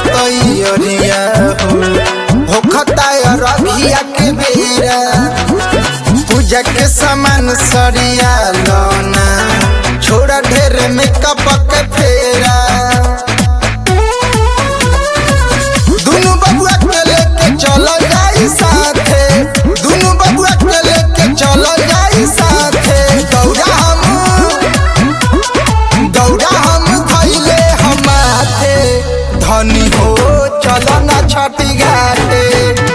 तैयरिया हो होखता रघिया के बेरा पूजा के सामान सरिया लौना छोड़ा ढेर मेकअप के फेरा दुनु बबुआ के लेके चलो जाई साथे दुनु बबुआ के लेके चलो जाई साथे दौड़ा हम दौड़ा हम खैले हम माथे धनी हो चलो ना छठी घाटे